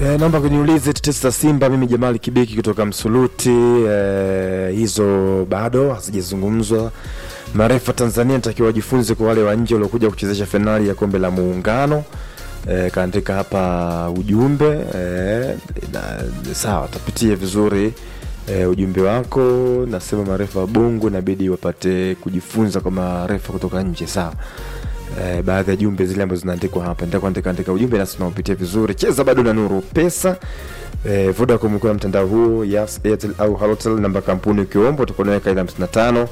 E, naomba kuniulize tetesi za Simba. Mimi Jamali Kibiki kutoka Msuluti. E, hizo bado hazijazungumzwa. Marefa Tanzania natakiwa wajifunze kwa wale wa nje waliokuja kuchezesha fainali ya kombe la Muungano. E, kaandika hapa ujumbe e, na, sawa, tapitie vizuri e, ujumbe wako. Nasema marefa wa Bongo inabidi wapate kujifunza kwa marefa kutoka nje, sawa. Eh, baadhi ya jumbe zile ambazo zinaandikwa hapa nitakuwa andika andika ujumbe nasi tunaupitia vizuri. Cheza bado na Nuru Pesa. Eh, Vodacom kwa mtandao huu, Yas, Airtel au Halotel, namba kampuni ukiomba utakonaweka ile 55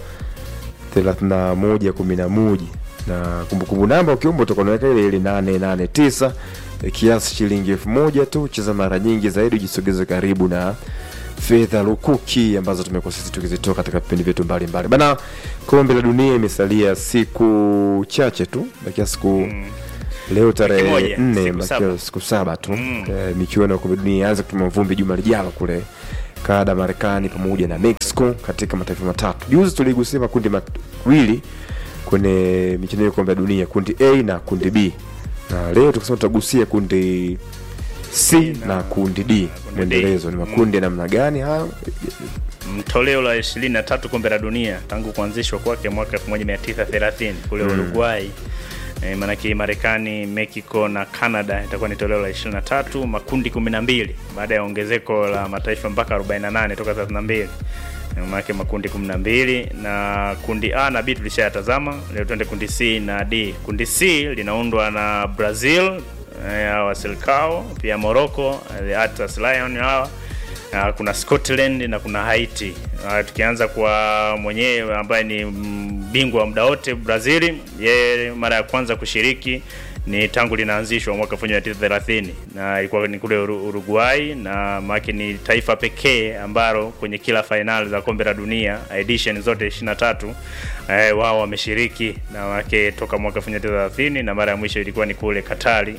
31 11 na kumbukumbu namba ukiomba utakonaweka ile ile 889 eh, kiasi shilingi elfu moja tu. Cheza mara nyingi zaidi, ujisogeze karibu na fedha lukuki ambazo tumekuwa sisi tukizitoa katika vipindi vyetu mbalimbali bana. Kombe la dunia imesalia siku chache tu, bakia siku Mm. leo tarehe moja, nne, siku bakia saba. siku saba tu Mm. eh, michuano ya kombe la dunia ianze kutumia vumbi juma lijalo kule Kanada, Marekani pamoja na Mexico katika mataifa matatu. Juzi tuligusia makundi mawili kwenye michuano ya kombe la dunia, kundi A na kundi B, na leo tukasema tutagusia kundi C na kundi D. kundi D. Mwendelezo ni makundi ya namna gani hayo? Toleo la 23 kombe la dunia tangu kuanzishwa kwake mwaka 1930 kule Uruguay. E, maanake Marekani, Mexico na Canada itakuwa ni toleo la 23, makundi 12 baada ya ongezeko la mataifa mpaka 48 toka 32. E, maanake makundi 12 na kundi A na B tulishayatazama. Leo tuende kundi C na D. Kundi C linaundwa na Brazil, e, hawa Selcao, pia Morocco, the Atlas Lion hawa Uh, kuna Scotland na kuna Haiti. Uh, tukianza kwa mwenyewe ambaye ni mm, bingwa wa muda wote Brazil, yeye mara ya kwanza kushiriki ni tangu linaanzishwa mwaka 1930 na ilikuwa ni kule Uru- Uruguay, na maana ni taifa pekee ambalo kwenye kila fainali za kombe la dunia edition zote 23 eh, wao wameshiriki na wake toka mwaka 1930 na mara ya mwisho ilikuwa ni kule Katari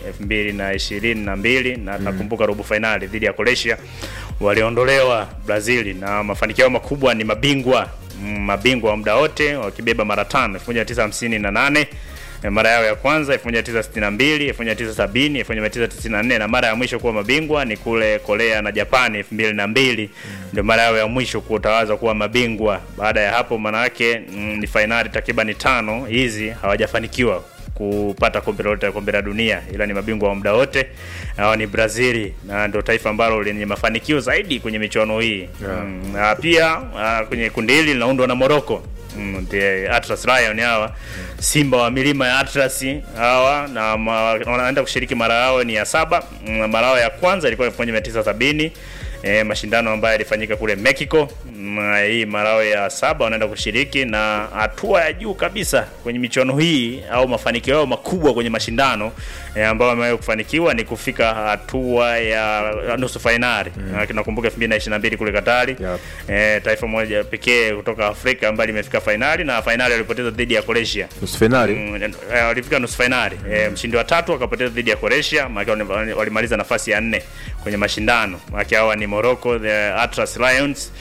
2022 na nakumbuka robo fainali dhidi ya Croatia waliondolewa Brazil, na mafanikio yao makubwa ni mabingwa mm, mabingwa wa muda wote wakibeba mara tano 1958 eh, mara yao ya kwanza 1962, 1970, 1994 na mara ya mwisho kuwa mabingwa ni kule Korea na Japani 2002 ndio mara yao ya mwisho kutawazwa kuwa mabingwa. Baada ya hapo, maana yake mm, ni fainali takriban tano hizi hawajafanikiwa kupata kombe lolote la kombe la dunia, ila ni mabingwa wa muda wote. Hao ni Brazili na ndio taifa ambalo lenye mafanikio zaidi kwenye michuano hii Yeah. mm, na pia ah, kwenye kundi hili linaundwa na Morocco mm, the Atlas Lion hawa simba wa milima ya Atlas hawa na ma, wanaenda kushiriki mara yao ni ya saba. Mm, Mara yao ya kwanza ilikuwa 1970 E, mashindano ambayo yalifanyika kule Mexico. Mm, hii marao ya saba wanaenda kushiriki na hatua ya juu kabisa kwenye michuano hii au mafanikio yao makubwa kwenye mashindano e, ambayo wamewahi kufanikiwa ni kufika hatua ya nusu fainali. Mm. Nakumbuka 2022 kule Katari. Yep. E, taifa moja pekee kutoka Afrika ambayo limefika fainali na fainali walipoteza dhidi ya Croatia. Nusu finali Mm, eh, walifika nusu fainali eh, mshindi wa tatu akapoteza dhidi ya Croatia, maana wali- walimaliza nafasi ya nne kwenye mashindano. Maana hawa ni Morocco, the Atlas Lions.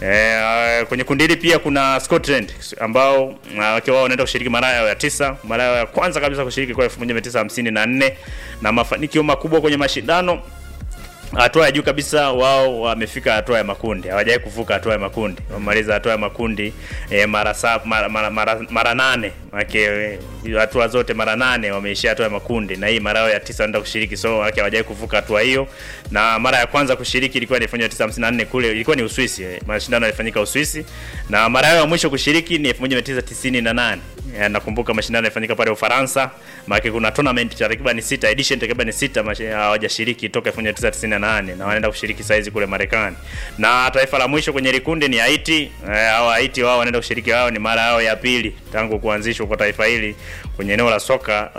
Eh, kwenye kundi hili pia kuna Scotland ambao ah, wakiwa wao wanaenda kushiriki mara yao ya tisa, mara yao ya kwanza kabisa kushiriki kwa 1954 na mafanikio makubwa kwenye mashindano hatua ya juu kabisa wao wamefika hatua ya makundi, hawajawahi kuvuka hatua ya makundi. Wamemaliza hatua ya makundi e, mara, sa, mara, mara, mara, mara nane make hatua zote mara nane wameishia hatua ya makundi, na hii mara yao ya tisa wanaenda kushiriki, so wake hawajawahi kuvuka hatua hiyo. Na mara ya kwanza kushiriki ilikuwa ni 1954 kule, ilikuwa ni Uswisi, eh, mashindano yalifanyika Uswisi, na mara yao ya mwisho kushiriki ni 1998. Eh, nakumbuka mashindano yalifanyika pale Ufaransa, maana kuna tournament takriban sita, edition takriban sita mashi- hawajashiriki toka 1998 na wanaenda kushiriki saizi kule Marekani. Na taifa la mwisho kwenye likundi ni Haiti. Eh, hao Haiti wao wanaenda kushiriki, wao ni mara yao ya pili tangu kuanzishwa kwa taifa hili kwenye eneo la soka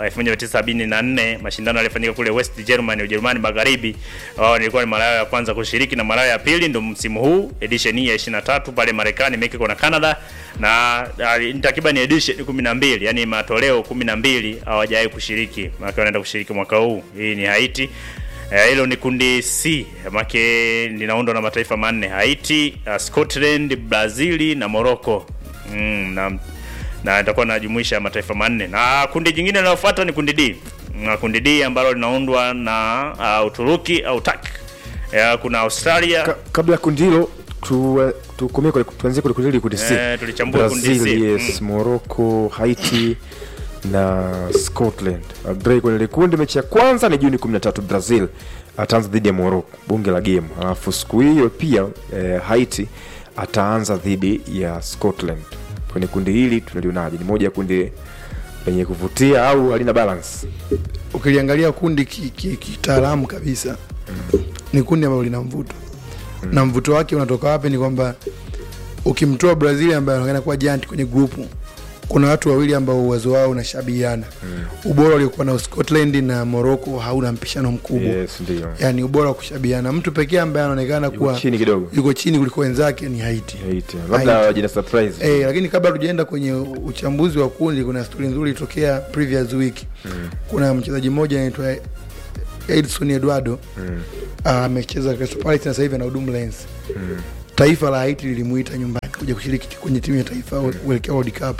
1974. Mashindano yalifanyika kule West Germany, Ujerumani Magharibi. Wao ilikuwa ni mara yao ya kwanza kushiriki na mara yao ya pili ndio msimu huu edition hii ya 23 pale Marekani, Mexico na Canada na ah, ni takriban edition 12, yani matoleo 12 hawajawahi kushiriki. Maana wanaenda kushiriki mwaka huu. Hii ni Haiti. Eh, hilo ni kundi C make linaundwa na mataifa manne: Haiti, uh, Scotland, Brazili na Morocco. Mm, na na itakuwa najumuisha mataifa manne, na kundi jingine linalofuata ni kundi D. Na kundi D ambalo linaundwa na uh, Uturuki au Turkey Eh, kuna Australia Ka, kabla ya kundi hilo tu, tukomee kule tuanzie kule kundi hili kundi C. Eh, tulichambua kundi C. Brazil, yes, Morocco, Haiti na Scotland. Agree kwenye ile kundi mechi ya kwanza ni Juni 13 Brazil ataanza dhidi ya Morocco, bunge la game. Alafu siku hiyo pia eh, Haiti ataanza dhidi ya Scotland. Kwenye kundi hili tunalionaje? Ni moja ya kundi lenye kuvutia au halina balance? ukiliangalia kundi kitaalamu ki, ki kitaalamu kabisa ni kundi ambalo lina mvuto na mvuto wake unatoka wapi ni kwamba ukimtoa brazil ambaye anaonekana kuwa giant kwenye grupu kuna watu wawili ambao uwezo wao unashabihiana ubora uliokuwa na scotland na morocco hauna mpishano mkubwa Yes, ndio. yaani ubora wa kushabihiana mtu pekee ambaye anaonekana Yuko kuwa chini kidogo. yuko chini kuliko wenzake ni haiti Haiti. Labda Haiti. wajina surprise. Eh, lakini kabla tujaenda kwenye uchambuzi wa kundi, kuna stori nzuri ilitokea previous week. Kuna mchezaji mmoja anaitwa Edson Eduardo Ah, amecheza Crystal Palace na sasa hivi anahudumu Lens. Taifa la Haiti lilimuita nyumbani kuja kushiriki kwenye timu ya taifa kuelekea World Cup.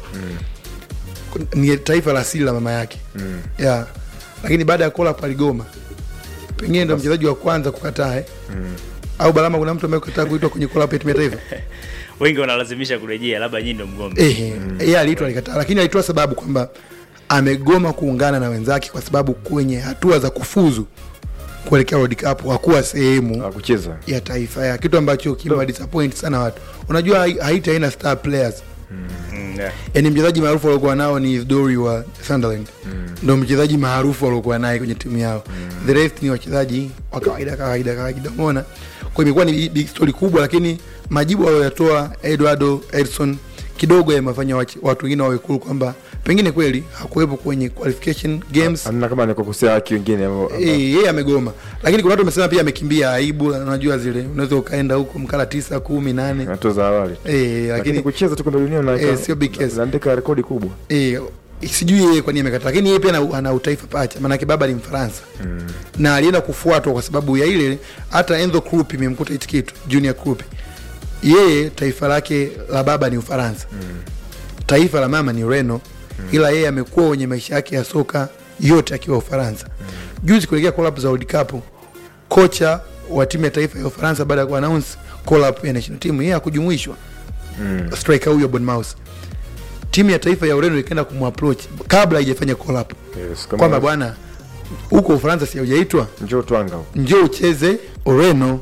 Kun- Ni taifa la asili la mama yake. Yeah. Lakini baada ya kola paligoma. Pengine ndo mchezaji wa kwanza kukataa eh. Au Balama, kuna mtu ambaye kukataa kuitwa kwenye kola ya timu ya taifa? wengi wanalazimisha kurejea, labda nyinyi ndo mgombe. Ehe, yeye aliitwa alikataa, lakini alitoa sababu kwamba amegoma kuungana na wenzake kwa sababu kwenye hatua za kufuzu kuelekea World Cup hakuwa sehemu Hakucheza. ya taifa ya kitu ambacho kimewa disappoint sana watu. Unajua Hai- Haiti haina star players. Mm, yeah. Yaani mchezaji maarufu waliokuwa nao ni Isidori wa Sunderland. Ndio mchezaji maarufu waliokuwa naye kwenye timu yao. The rest ni wachezaji wa kawaida kawaida kawaida. Umeona? Kwa hiyo imekuwa ni big story kubwa lakini majibu aliyoyatoa Eduardo Edson kidogo yamefanya wachi- watu wengine wawe cool kwamba pengine kweli hakuwepo kwenye qualification games Amna kama nikukosea haki wengine ambao- ambao- Eh, yeye amegoma lakini kuna watu wamesema pia amekimbia aibu unajua zile unaweza ukaenda huko mkala tisa kumi nane hatua za awali. eh, Lakini lakini kucheza tu kombe la dunia na Eh, sio big case. naandika rekodi kubwa. eh, sijui yeye kwa nini amekata lakini yeye pia ana, ana utaifa pacha maanake baba ni mfaransa na alienda kufuatwa kwa sababu ya ile hata enzo krup imemkuta hichi kitu junior krup yeye taifa lake la baba ni ufaransa taifa la mama ni ureno ila yeye amekuwa kwenye maisha yake ya soka yote akiwa ufaransa juzi kuelekea collab za world cup kocha wa timu ya taifa ya ufaransa baada ya kuannounce collab ya national team yeye hakujumuishwa striker huyo Bournemouth timu ya taifa ya ureno ikaenda kumapproach kabla haijafanya collab Yes, kama kwamba bwana huko ufaransa si haujaitwa njoo twanga huko. njoo ucheze ureno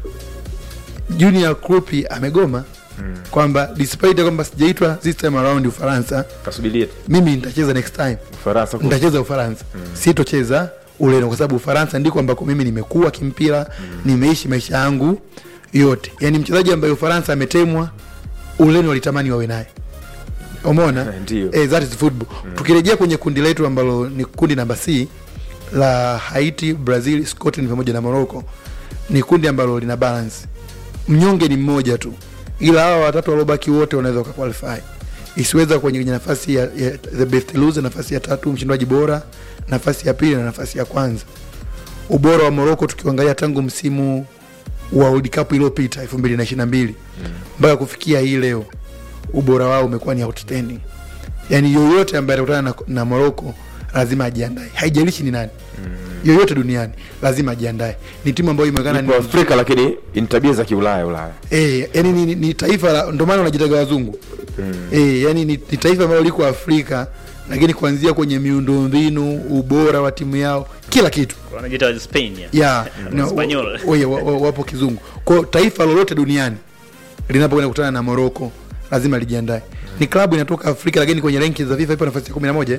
junior krupi amegoma kwamba despite kwamba sijaitwa this time around ufaransa Kasubirie tu. mimi nitacheza next time Ufaransa huko. nitacheza ufaransa sitocheza ureno kwa sababu ufaransa ndiko ambako mimi nimekuwa kimpira nimeishi maisha yangu yote yaani mchezaji ambaye ufaransa ametemwa ureno walitamani wawe naye umeona Eh, ndio. eh, that is football tukirejea kwenye kundi letu ambalo ni kundi namba c la haiti brazil scotland pamoja na morocco ni kundi ambalo lina balance mnyonge ni mmoja tu ila hawa watatu waliobaki wote wanaweza wakaqualify isiweza kwenye kwenye nafasi ya, ya the best loser nafasi ya tatu mshindaji bora nafasi ya pili na nafasi ya kwanza ubora wa morocco tukiangalia tangu msimu wa world cup iliyopita 2022 mpaka kufikia hii leo ubora wao umekuwa ni outstanding yani yoyote ambaye atakutana na, na morocco lazima ajiandae haijalishi ni nani yoyote duniani lazima ajiandae ni timu ambayo imeonekana Ipo Afrika lakini ni tabia za kiulaya Ulaya. Eh, yani ni, ni, ni taifa la ndio maana wanajitaga wazungu mm. eh, yani ni, ni taifa ambalo liko Afrika lakini kuanzia kwenye miundombinu, ubora wa timu yao, kila kitu Wanajiita Spain ya. ya no, Espanyol. wa- wa- wa- wapo kizungu. Kwa hiyo taifa lolote duniani linapokwenda kukutana na Morocco lazima lijiandae. Ni klabu inatoka Afrika lakini kwenye ranking za FIFA ipo nafasi ya 11 eh?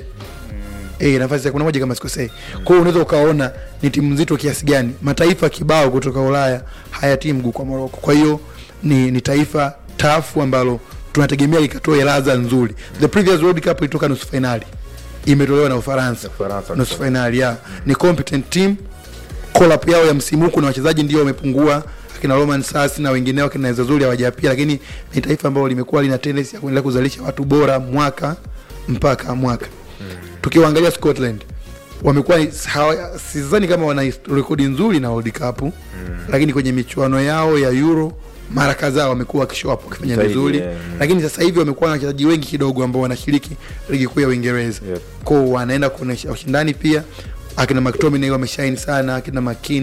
Eh, nafasi ya 11 kama sikosei. Kwa hiyo unaweza ukaona ni timu nzito kiasi gani. Mataifa kibao kutoka Ulaya hayatii mguu kwa Morocco. Kwa hiyo ni, ni taifa tafu ambalo tunategemea likatoe ladha nzuri. The previous World Cup ilitoka nusu finali. Imetolewa na Ufaransa. Ufaransa. Nusu finali ya. Ni competent team collab yao ya msimu huu, kuna wachezaji ndio wamepungua akina Roman Sasi na wengineo akina Zazuri hawajapia, lakini ni taifa ambalo limekuwa lina tendency ya kuendelea kuzalisha watu bora mwaka mpaka mwaka. Tukiwaangalia Scotland wamekuwa hawa- sidhani kama wana hist- rekodi nzuri na World Cup lakini kwenye michuano yao ya Euro mara kadhaa wamekuwa wakishow up wakifanya Zaidi, vizuri yeah, mm. lakini sasa hivi wamekuwa na wachezaji wengi kidogo ambao wanashiriki ligi kuu ya Uingereza Yep. kwao wanaenda kuonyesha ushindani pia akina McTominay wameshine sana akina McKean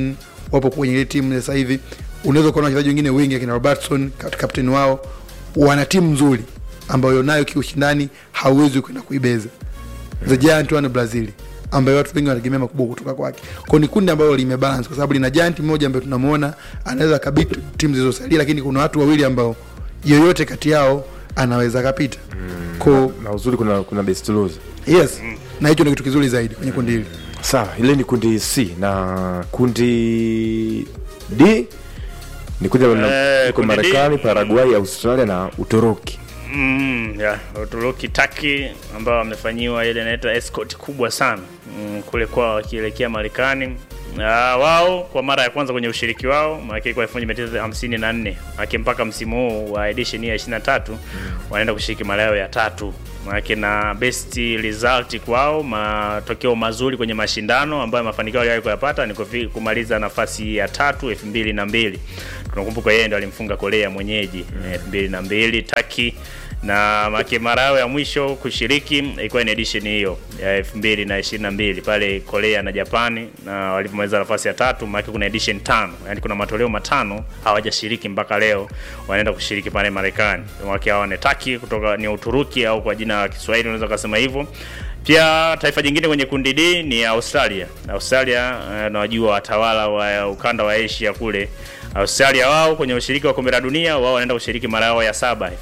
wapo kwenye ile timu sasa hivi unaweza kuona wachezaji wengine wengi akina robertson kat- kapteni wao wana timu nzuri ambayo nayo kiushindani hauwezi kwenda kuibeza the giant one brazil ambayo watu wengi wanategemea makubwa kutoka kwake kwao ni kundi ambalo limebalance kwa sababu lina giant mmoja ambaye tunamwona anaweza kabiti timu zilizosalia lakini kuna watu wawili ambao yoyote kati yao anaweza kapita ko na uzuri kuna kuna best loser yes na hicho ndio kitu kizuri zaidi kwenye kundi hili sawa ile ni kundi c na kundi d ni kundi ambalo Eh, liko kundi D. marekani paraguay australia na uturuki Mm, ya Uturuki Taki ambao wamefanyiwa ile inaitwa escort kubwa sana mm, kule kwao wakielekea Marekani. Uh, wao kwa mara ya kwanza kwenye ushiriki wao maana kwa 1954 maana mpaka msimu huu wa edition ya 23 wanaenda kushiriki mara yao ya tatu maana na best result kwao, matokeo mazuri kwenye mashindano ambayo mafanikio waliwahi kuyapata ni kufi- kumaliza nafasi ya tatu 2002. Tunakumbuka yeye ndo alimfunga Korea mwenyeji 2002 Taki na make mara yao ya mwisho kushiriki ilikuwa ni edition hiyo ya 2022 pale Korea na Japani, na walipomaliza nafasi ya tatu. Maana kuna edition tano, yani kuna matoleo matano hawajashiriki mpaka leo, wanaenda kushiriki pale Marekani. Wake hawa ni Taki kutoka ni Uturuki au kwa jina la Kiswahili unaweza kusema hivyo. Pia taifa jingine kwenye kundi D ni Australia. Australia eh, nawajua watawala wa ukanda wa Asia kule Australia wao kwenye ushiriki wa kombe la dunia wao wanaenda kushiriki mara yao ya saba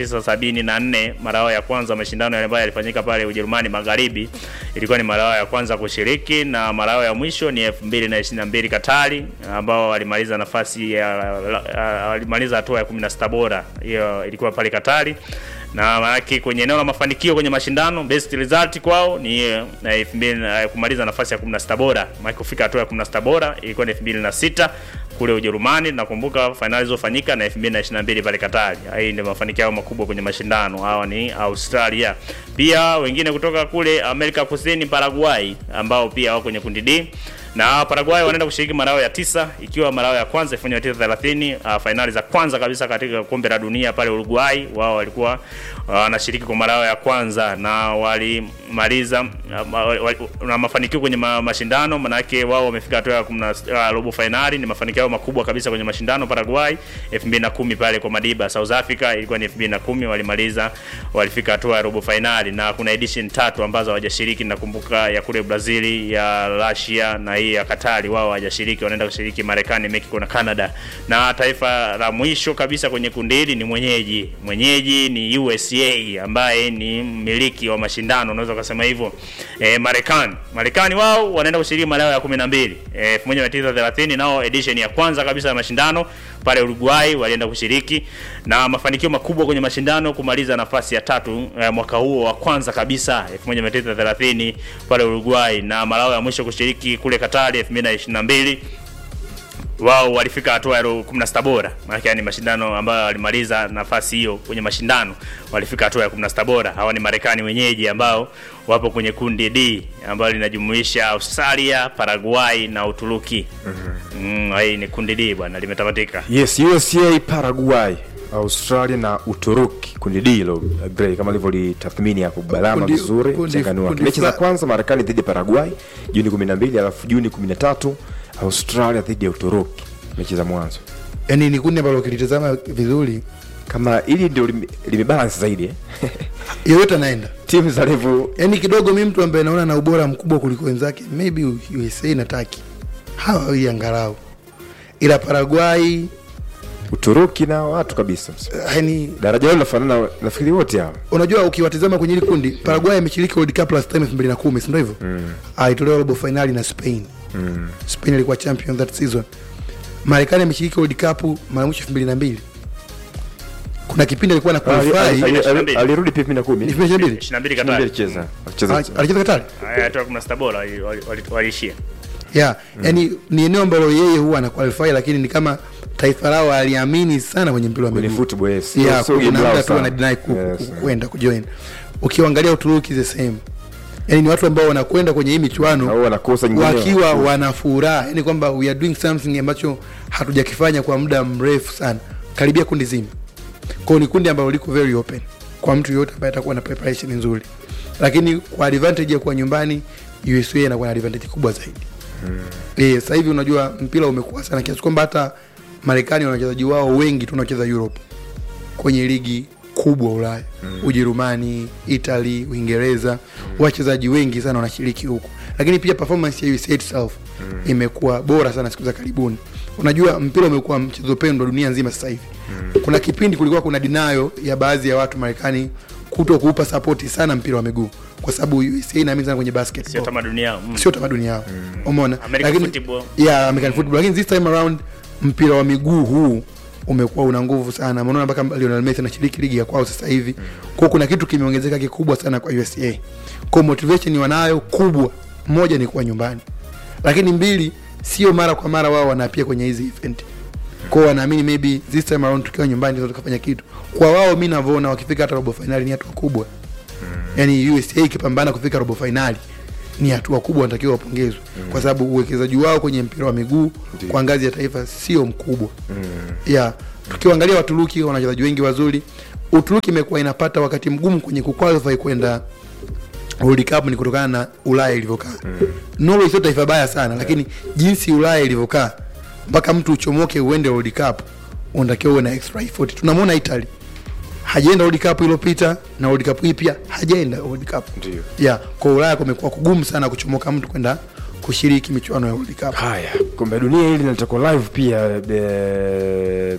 1974 mara yao ya kwanza mashindano yale ambayo yalifanyika pale Ujerumani Magharibi ilikuwa ni mara yao ya kwanza kushiriki na mara yao ya mwisho ni 2022 Katari ambao walimaliza nafasi ya walimaliza hatua ya 16 bora hiyo ilikuwa pale Katari na maanake kwenye eneo la mafanikio kwenye mashindano best result kwao ni eh, na 2000 eh, kumaliza nafasi ya 16 bora maana kufika hatua ya 16 bora ilikuwa ni 2006 kule Ujerumani. Nakumbuka fainali zilizofanyika na 2022 pale Katari. Hii ndio mafanikio yao makubwa kwenye mashindano. Hawa ni Australia. Pia wengine kutoka kule Amerika Kusini, Paraguay ambao pia wako kwenye kundi D na Paraguay wanaenda kushiriki mara yao ya tisa ikiwa mara yao ya kwanza 1930 uh, fainali za kwanza kabisa katika kombe la dunia pale Uruguay. Wao walikuwa wanashiriki uh, kwa mara yao ya kwanza na walimaliza uh, wali, wali, na mafanikio kwenye ma, mashindano, manake wao wamefika hatua ya kumna, uh, robo fainali. Ni mafanikio yao makubwa kabisa kwenye mashindano. Paraguay 2010 pale kwa Madiba. South Africa ilikuwa ni 2010 walimaliza, walifika hatua ya robo fainali, na kuna edition tatu ambazo hawajashiriki. Nakumbuka ya kule Brazil, ya Russia na hii ya Katari wao hawajashiriki, wanaenda kushiriki Marekani, Mexico na Canada. Na taifa la mwisho kabisa kwenye kundi hili ni mwenyeji. Mwenyeji ni USA ambaye ni mmiliki wa mashindano, unaweza kusema hivyo. E, Marekani. Marekani wao wanaenda kushiriki mara yao ya 12. E, 1930 nao edition ya kwanza kabisa ya mashindano pale Uruguay walienda kushiriki na mafanikio makubwa kwenye mashindano kumaliza nafasi ya tatu eh, mwaka huo wa kwanza kabisa 1930 pale Uruguay na mara yao ya mwisho kushiriki kule Katari 2022 wao walifika hatua ya 16 bora. Maana yani mashindano ambayo walimaliza nafasi hiyo kwenye mashindano walifika hatua ya 16 bora. Hawa ni Marekani wenyeji ambao wapo kwenye kundi D ambalo linajumuisha Australia, Paraguay na Uturuki. Mhm. Mm, hii ni kundi D bwana limetamatika. yes usa paraguay australia na uturuki kundi d hilo Gray, kama alivyolitathmini hapo balama Kundi- vizuri kundi- mchangano wake kundi mechi za fla- kwanza marekani dhidi ya paraguay juni 12 alafu juni 13 australia dhidi ya uturuki mechi za mwanzo yani ni kundi ambalo ukilitazama vizuri kama ili ndio lime- limebalance zaidi eh? yoyote anaenda timu za level yani kidogo mi mtu ambaye naona na ubora mkubwa kuliko wenzake maybe usa na taki hawa wawili angalau ila paraguay uturuki na watu kabisa yani daraja lao linafanana nafikiri wote hao unajua ukiwatizama kwenye hili kundi paraguay ameshiriki world cup last time 2010 si ndio hivyo mm. alitolewa robo finali na spain mm. spain ilikuwa champion that season marekani ameshiriki world cup mara mwisho 2002 kuna kipindi alikuwa na Ali- ali- qualify ali- ali- 22. alirudi pia 2010 ni 2002 22 Katari. alicheza alicheza Ah, alicheza katari Haya hatua ya 16 bora wali- wali- wali- waliishia. yeah yani ni eneo ambalo yeye huwa ana qualify lakini ni kama taifa lao aliamini sana kwenye mpira wa kwenye miguu football yes yeah, Sio game kuna lao muda tu sana. wanadinai ku- Yes. ku- kwenda kujoin ukiangalia uturuki the same yani ni watu ambao wanakwenda kwenye hii michuano au wanakosa nyingine wakiwa wana furaha yani kwamba we are doing something ambacho hatujakifanya kwa muda mrefu sana karibia kundi zima kwao ni kundi ambalo liko very open kwa mtu yoyote ambaye atakuwa na preparation nzuri lakini kwa advantage ya kuwa nyumbani usa inakuwa na advantage kubwa zaidi Eh, sasa hivi unajua mpira umekuwa sana kiasi kwamba hata Marekani wana wachezaji wao wengi tu wanacheza Europe kwenye ligi kubwa Ulaya Ujerumani, Italy, Uingereza wachezaji wengi sana wanashiriki huku, lakini pia performance ya USA itself imekuwa bora sana siku za karibuni. Unajua mpira umekuwa mchezo pendwa dunia nzima sasa hivi. Kuna kipindi kulikuwa kuna dinayo ya baadhi ya watu Marekani kuto kuupa sapoti sana mpira wa miguu kwa sababu USA inaamini sana kwenye basketball sio tamaduni yao mm. sio tamaduni yao umeona American football. yeah, American football lakini this time around mpira wa miguu huu umekuwa una nguvu sana unaona mpaka Lionel Messi anashiriki ligi ya kwao sasa hivi kwa kuna kitu kimeongezeka kikubwa sana kwa USA kwa motivation wanayo kubwa moja ni kuwa nyumbani lakini mbili sio mara kwa mara wao wanapia kwenye hizi event kwao wanaamini maybe this time around tukiwa nyumbani tunaweza tukafanya kitu kwa wao mi navyoona wakifika hata robo finali ni hatua kubwa yani USA ikipambana kufika robo finali ni hatua kubwa, wanatakiwa wapongezwe kwa sababu uwekezaji wao kwenye mpira wa miguu kwa ngazi ya taifa sio mkubwa yeah. Tukiangalia Waturuki wana wachezaji wengi wazuri. Uturuki imekuwa inapata wakati mgumu kwenye kuqualify kwenda World Cup ni kutokana na Ulaya ilivyokaa. Norway sio taifa baya sana, lakini jinsi Ulaya ilivyokaa mpaka mtu uchomoke uende World Cup unatakiwa uwe na extra effort. Tunamwona Italy hajaenda World Cup iliyopita na World Cup hii pia hajaenda World Cup. Ndio. Yeah, kwa Ulaya kumekuwa kugumu sana kuchomoka mtu kwenda kushiriki michuano ya World Cup. Haya, kombe la dunia hili linatoka live pia eh,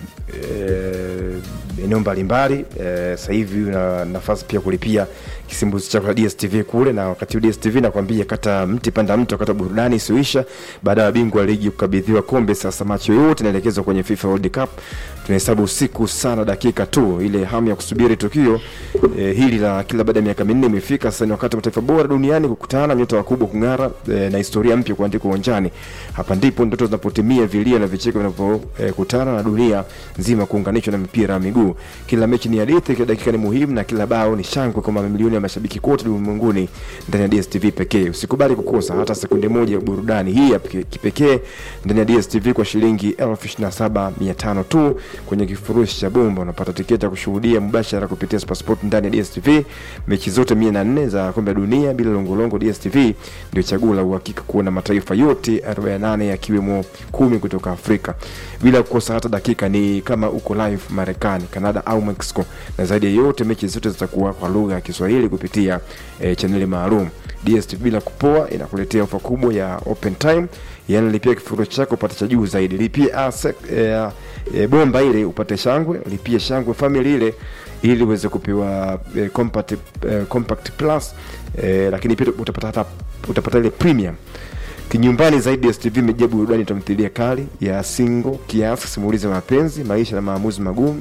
eh, eneo mbalimbali eh, sasa hivi una nafasi pia kulipia kisimbuzi chako cha DStv kule, na wakati huu DStv nakwambia, kata mti panda mti, wakati wa burudani isiyoisha. Baada ya bingwa wa ligi kukabidhiwa kombe, sasa macho yote inaelekezwa kwenye FIFA World Cup. Tunahesabu usiku sana dakika tu, ile hamu ya kusubiri tukio eh, hili la kila baada ya miaka minne imefika. Sasa ni wakati wa mataifa bora duniani kukutana, nyota wakubwa kung'ara eh, na historia mpya kuandikwa uwanjani. Hapa ndipo ndoto zinapotimia, vilio na vicheko vinapokutana na dunia nzima kuunganishwa na mipira ya miguu. Kila mechi ni hadithi, kila dakika ni muhimu, na kila bao ni shangwe kwa mamilioni ya mashabiki kote ulimwenguni ndani ya DStv pekee. Usikubali kukosa hata sekunde moja ya burudani hii ya peke- kipekee ndani ya DStv kwa shilingi elfu ishirini na saba mia tano tu kwenye kifurushi cha bomba. Unapata tiketi ya kushuhudia mubashara kupitia Supersport ndani ya DStv mechi zote mia na nne za kombe la dunia bila longolongo. DStv ndio chaguo la uhakika kuona mataifa yote 48 yakiwemo kumi kutoka Afrika bila kukosa hata dakika. Ni kama uko live Marekani, Canada au Mexico, na zaidi ya yote mechi zote zitakuwa kwa lugha ya Kiswahili kupitia eh, chaneli maalum. DStv bila kupoa inakuletea ofa kubwa ya open time, yani lipia kifurushi chako upate cha juu zaidi. Lipia ASEC, eh, eh, bomba ile upate shangwe, lipia shangwe family ile ili uweze kupewa eh, compact, eh, compact plus eh, lakini pia utapata hata utapata ile premium kinyumbani zaidi. STV imejaa burudani, tamthilia kali ya single kiasi, simulizi ya mapenzi, maisha na maamuzi magumu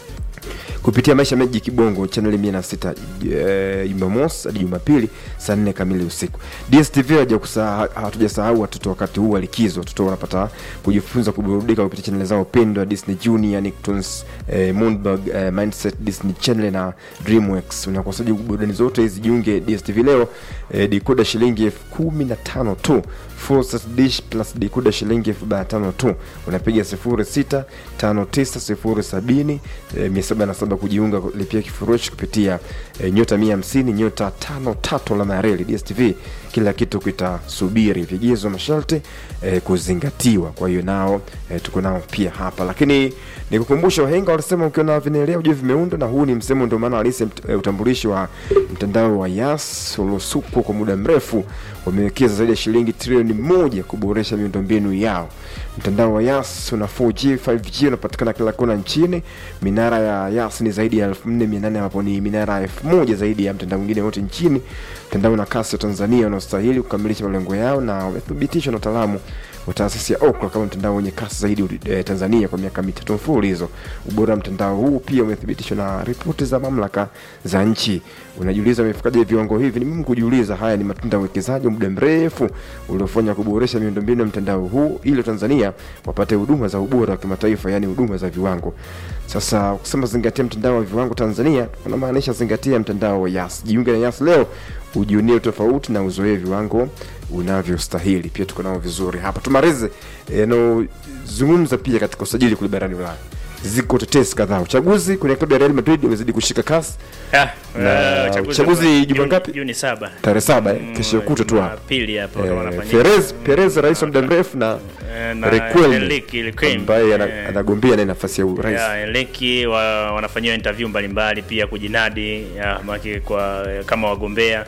kupitia maisha meji kibongo chaneli mia na sita eh, jumamosi hadi jumapili saa nne kamili usiku dstv haja kusa- hatujasahau watoto wakati huu wa likizo watoto wanapata kujifunza kuburudika kupitia chaneli zao pendwa disney junior nicktoons eh, moonbug eh, mindset disney channel na dreamworks unakosaji burudani zote hizi jiunge dstv leo eh, dikoda shilingi elfu kumi na tano tu Full set dish plus dikoda shilingi elfu arobaini na tano tu unapiga sifuri sita tano tisa sifuri sabini eh, mia saba na saba kujiunga lipia kifurushi kupitia eh, nyota mia hamsini nyota tano tatu alama ya reli dstv kila kitu kitasubiri vigezo masharti eh, kuzingatiwa kwa hiyo nao eh, tuko nao pia hapa lakini nikukumbusha wahenga walisema ukiona vinaelea ujue vimeundwa na huu ni msemo ndio maana halisi mt- eh, utambulishi wa mtandao wa yas uliosukwa kwa muda mrefu wamewekeza zaidi ya shilingi trilioni moja kuboresha miundombinu yao mtandao wa yas una 4g 5g unapatikana kila kona nchini minara ya yas ni zaidi ya 4800 ambapo ni minara ya 1000 zaidi ya mtandao mwingine wote nchini mtandao na kasi wa tanzania unaostahili kukamilisha malengo yao na wamethibitishwa na wataalamu wa taasisi ya Ookla kama mtandao wenye kasi zaidi eh, Tanzania kwa miaka mitatu mfululizo. Ubora wa mtandao huu pia umethibitishwa na ripoti za mamlaka za nchi. Unajiuliza imefikaje viwango hivi? Ni muhimu kujiuliza. Haya ni matunda ya uwekezaji wa muda mrefu uliofanya kuboresha miundombinu ya mtandao huu ili Tanzania wapate huduma za ubora wa kimataifa, yani huduma za viwango. Sasa ukisema zingatia mtandao wa viwango Tanzania, unamaanisha zingatia mtandao wa Yas. Jiunge na Yas leo ujionie tofauti na uzoee viwango unavyostahili. Pia tuko nao vizuri hapa. Tumalize yanayozungumza pia katika usajili kule barani Ulaya. ziko tetesi kadhaa. Uchaguzi kwenye klabu ya Real Madrid umezidi kushika kasi Ah, Na eh, uchaguzi wa- Juma Juni- ngapi? Juni saba tarehe saba eh, kesho kutwa tu hapa. Jumapili hapo ndo Eh, wanafanyika. Perez Perez rais wa muda mrefu na Eh, na Requelme Enrique Requelme, ambaye ana- eh, anagombea naye nafasi ya urais. ya Enrique wa, wanafanyiwa interview mbalimbali pia kujinadi ya, maki kwa kama wagombea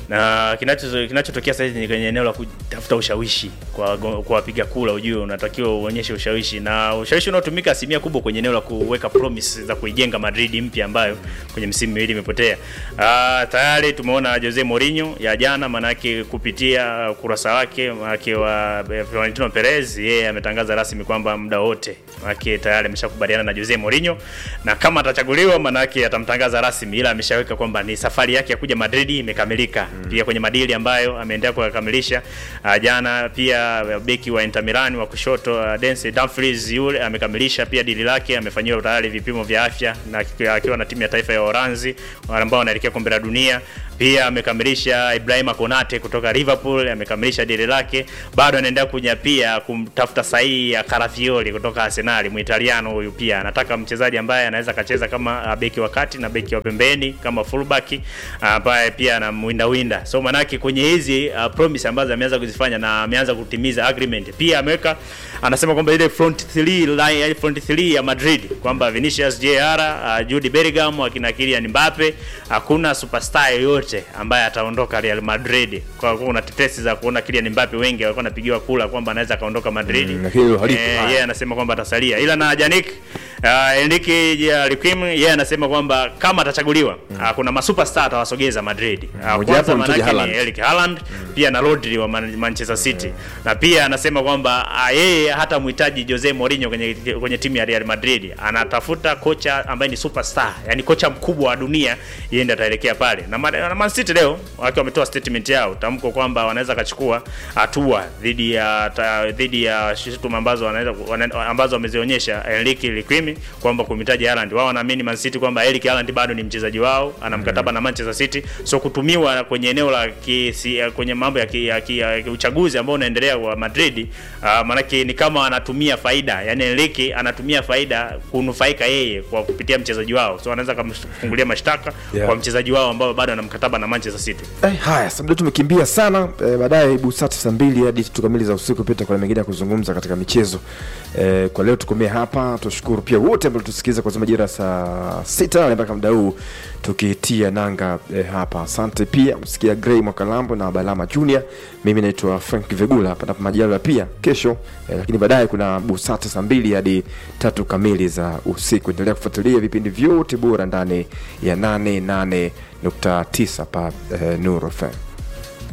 na kinacho kinachotokea sasa hivi ni kwenye eneo la kutafuta ushawishi kwa go- kwa wapiga kura. Ujue unatakiwa uonyeshe ushawishi, na ushawishi unaotumika asilimia kubwa kwenye eneo la kuweka promise za kuijenga Madrid mpya ambayo kwenye msimu miwili imepotea. Ah, tayari tumeona Jose Mourinho ya jana, manake kupitia kurasa wake wake wa eh, Florentino Perez, yeye ametangaza rasmi kwamba muda wote manake tayari ameshakubaliana na Jose Mourinho, na kama atachaguliwa, manake atamtangaza rasmi, ila ameshaweka kwamba ni safari yake ya kuja Madrid imekamilika. Pia kwenye madili ambayo ameendelea kuyakamilisha uh, jana pia beki wa Inter Milan wa kushoto uh, Denzel Dumfries yule amekamilisha pia dili lake, amefanyiwa tayari vipimo vya afya na akiwa na timu ya taifa ya Uholanzi wale ambao wanaelekea kombe la dunia. Pia amekamilisha Ibrahima Konate kutoka Liverpool, amekamilisha dili lake, bado anaendelea kunyapia kumtafuta sahihi ya Carafiori kutoka Arsenal, Muitaliano huyu pia anataka mchezaji ambaye anaweza akacheza kama uh, beki wa kati na beki wa pembeni kama fullback uh, ambaye pia anamwinda winda. So manake kwenye hizi uh, promise ambazo ameanza kuzifanya na ameanza kutimiza agreement, pia ameweka anasema kwamba ile front three line, ile front three ya Madrid kwamba Vinicius Jr, uh, Jude Bellingham, akina Kylian Mbappe, hakuna superstar yoyote ambaye ataondoka Real Madrid. Kwa kuwa kuna tetesi za kuona Kylian Mbappe, wengi walikuwa wanapigiwa kula kwamba anaweza kaondoka Madrid Mm, lakini hilo halipo. Eh, yeye anasema kwamba atasalia, ila na Janik uh, Enrique Requiem yeye anasema kwamba kama atachaguliwa uh, kuna masuperstar atawasogeza Madrid. Uh, Mmoja wapo kwanza ni Mtaji manake ni Haaland. Erling Haaland pia na Rodri wa Man Manchester City na pia anasema kwamba uh, yeye hata mhitaji Jose Mourinho kwenye kwenye timu ya Real Madrid, anatafuta kocha ambaye ni superstar, yani kocha mkubwa wa dunia, yeye ndiye ataelekea pale na, Ma- na Man City leo wakiwa wametoa statement yao tamko kwamba wanaweza kachukua hatua dhidi ya ta, dhidi ya shutuma ambazo wanaweza wana, ambazo wamezionyesha Enrique Liquimi kwamba kumhitaji Haaland. Wao wanaamini Man City kwamba Erling Haaland bado ni mchezaji wao, ana mkataba na Manchester City, so kutumiwa kwenye eneo la kisi, kwenye mambo ya, ki, ya, ki, ya ki- uchaguzi ambao unaendelea wa Madrid uh, maanake ni kama anatumia faida, yani Enrique anatumia faida kunufaika yeye kwa kupitia mchezaji wao, so anaweza kumfungulia mashtaka Yeah. kwa mchezaji wao ambao bado ana mkataba na Manchester City. Eh, haya sasa muda tumekimbia sana eh, baadaye busati saa mbili hadi tatu kamili za usiku pita kuna mengine ya kuzungumza katika michezo eh, kwa leo tukomee hapa tushukuru pia wote ambao tusikiliza kwa majira ya saa sita na mpaka muda huu tukitia nanga eh, hapa asante pia msikia Gray Mwakalambo na Balama Junior mimi naitwa Frank Vegula panapo majaliwa pia kesho eh, lakini baadaye kuna busati saa mbili hadi tatu kamili za usiku endelea kufuatilia vipindi vyote bora ndani ya 88.9 pa eh, Nuru FM